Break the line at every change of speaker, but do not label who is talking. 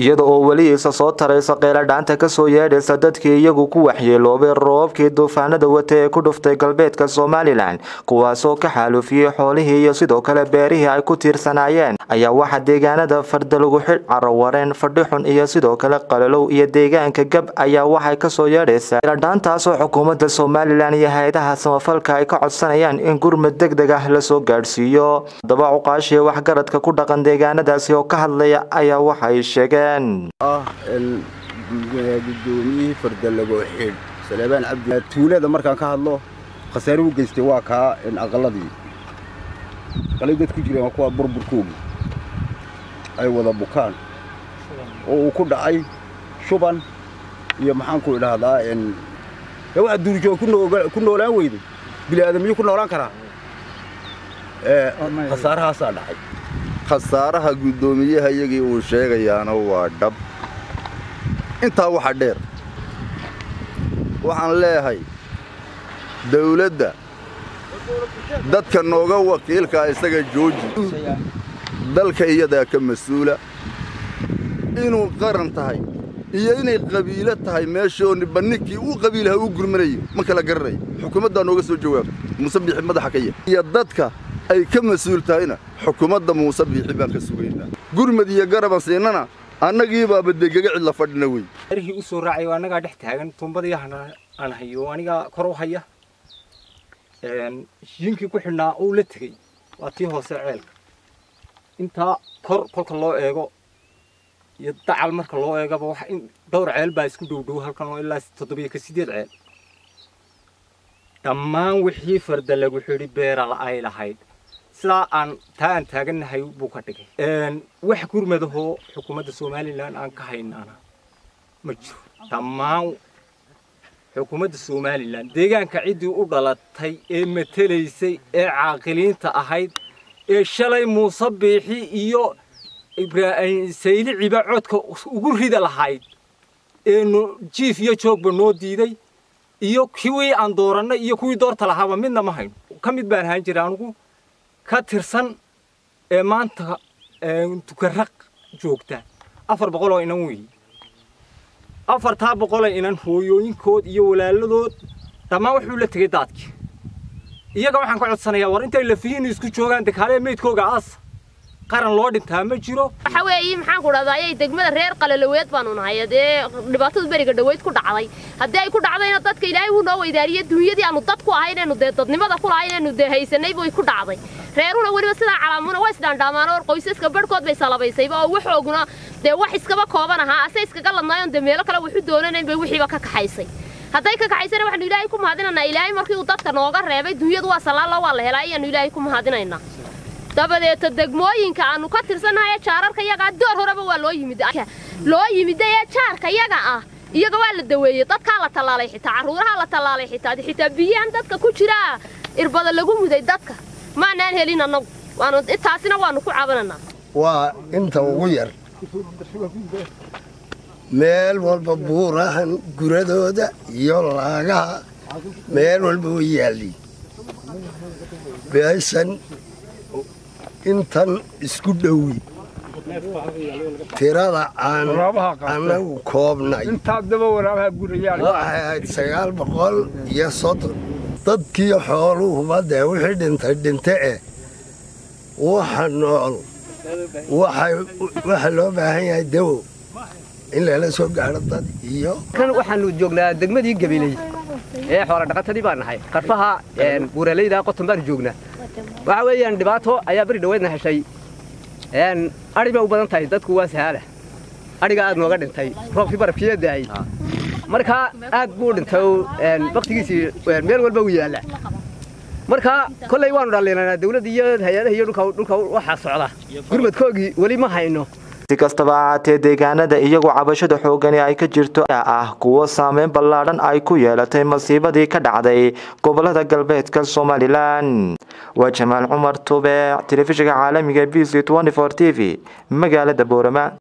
iyada oo weli isa soo taraysa qeyladhaanta kasoo yeedhaysa dadkii iyagu ku waxyeeloobay roobabkii duufaanada wata ee ku dhuftay galbeedka somalilan kuwaasoo ka xaalufiyey xoolihii iyo sidoo kale beerihii ay ku tiirsanaayeen ayaa waxaa deegaanada fardalagu xidh carawareen fadhixun iyo sidoo kale qalalow iyo deegaanka gab ayaa waxay kasoo yeedhaysaa qeyladhaantaasoo xukuumadda somalilan iyo hay-adaha samafalka ay ka codsanayaan in gurmad deg deg ah lasoo gaadhsiiyo haddaba cuqaashii waxgaradka ku dhaqan deegaanadaasi oo ka hadlaya ayaa waxay sheegeen
ah gudoomiyihii fardalago xidh saleebaan cabdi tuulada markaan ka hadlo khasaare u geystay waa kaa aqaladii aqalay dad ku jireen waa kuwa burburkoogi ay wada bukaan oo uu ku dhacay shuban iyo maxaanku idhaahdaa waa duurjoog ku noolaan weyday bini aadamiyuu ku noolaan karaa khasaarahaasaa dhacay
khasaaraha guddoomiyaha iyagii uu sheegayaana waa dhab intaa waxa dheer waxaan leeyahay dawladda dadka nooga wakiilkaa isaga jooji dalka iyadaa ka mas-uula inuu qaran tahay iyo inay qabiilo tahay meeshoo niba ninkii uu qabiilaha uu gurmanayo ma kala garanayo xukuumaddaa nooga soo jawaaba muuse biixi madaxa ka yah iyo dadka ay ka mas-uul tahayna xukuumadda muuse biixi baan ka sugaynaa gurmad iyo garaban siinana annagii baaba degaga cidla fadhina wey
arihii u soo raacay oo annagaa dhex taagan tuumbadii aan hayo anigaa kor u haya yinkii ku xidhnaa uu la tegey waa tii hoose ceelka intaa kor kolka loo eego iyo dacal marka loo eegaba waxa in dhowr ceel baa isku dhow dhow halkan oo ilaa toddobiyo ka sideed ceel dhammaan wixii farda lagu xidhi beerala ay lahayd sidaa aan taa aan taagannahay buu ka dhigay wax gurmadahoo xukuumadda somalilan aan ka haynaana ma jiro dhammaan xukuumadda somalilan deegaanka ciddii u dhalatay ee matelaysay ee caaqiliinta ahayd ee shalay muuse biixi iyo sayliciba codka ugu rida lahayd ee jiif iyo joogba noo diiday iyo kuwii aan doorannay iyo kuwii doorta lahaaba midna ma hayno ka mid baan ahaan jiray anugu ka tirsan ee maanta tukaraq joogta afar boqol oo inan weeye afartaa boqoloo inan hooyooyinkood iyo walaaladood dhammaan wuxuu la tegey daadkii iyaga waxaan ka codsanayaa war intay lafihiinu isku joogaan dekaalee meydkooga aasa qaran loo dhintaa ma jiro
waxa weeye maxaan ku dhahdaa ayay degmada reer qalaloweed baanu nahay dee dhibaatadu beriga dhaweyd ku dhacday haddii ay ku dhacdayna dadka ilaahay wuu noo weydaariyey duunyadii aanu dad ku ahay inaynu dee dadnimada ku lahay inaynu dee haysanay bay ku dhacday reeruna weliba sidaa calaamuna waa isdhaandhaamaan oo qoysaska barhkood bay salabaysayba oo waxooguna dee wax iskaba kooban ahaa ase iskaga ladnaayoon dee meelo kale waxu doonanayn bay wixiiba ka kaxaysay hadday ka kaxaysana waxaanu ilaahay ku mahadinaynaa ilaahay markii uu dadka nooga reebay duunyadu waa salaalo waa la helaa ayaanu ilaahay ku mahadinaynaa dabadeeta degmooyinka aanu ka tirsannahay jaararka yagaa door horeba waa loo yimid loo yimid ee jaarka yaga ah iyaga waa la daweeyey dadkaa la tallaalay xitaa carruuraha la tallaalay xitaa xitaa biyahan dadka ku jiraa irbada lagu muday dadka maanaan helin annagu waanu taasina waanu ku cabananaa
waa inta ugu yar meel walba buurahan guradooda iyo laagaha meel walba way yaalliin beeshan intan isku dhowi tirada aan annagu koobnay waxay ahayd sagaal boqol iyo soddon dadkii xooluhuba dee wixii dhintay dhinte eh waxa nool waxa loo baahan yahay dawo in lala soo gaadho dad iyo
kan waxaanu joognaa degmadii gabiley ee xoola dhaqatadii baan nahay qarfaha buuralayda qoton baanu joognaa waxa weeyaan dhibaato ayaa beri dhaweedna heshay adhi bay u badan tahay dadku waa sahaala adhiga aad nooga dhintay roobkii barafkiiya daayey marka aad buu dhintay baktigiisii meel walba u yaalla marka kolley waanu dhallinanaa dawladda iyo hay-adaha iyo dhulka waxaa socda gurmadkoogii weli ma hayno
si kastaba ahaatee deegaanada iyagu cabashada xoogani ay ka jirto ah kuwo saameyn ballaadhan ay ku yeelatay masiibadii ka dhacday gobolada galbeedka somalilan waa jamaal cumar tube telefishinka caalamiga b c t v magaalada boorama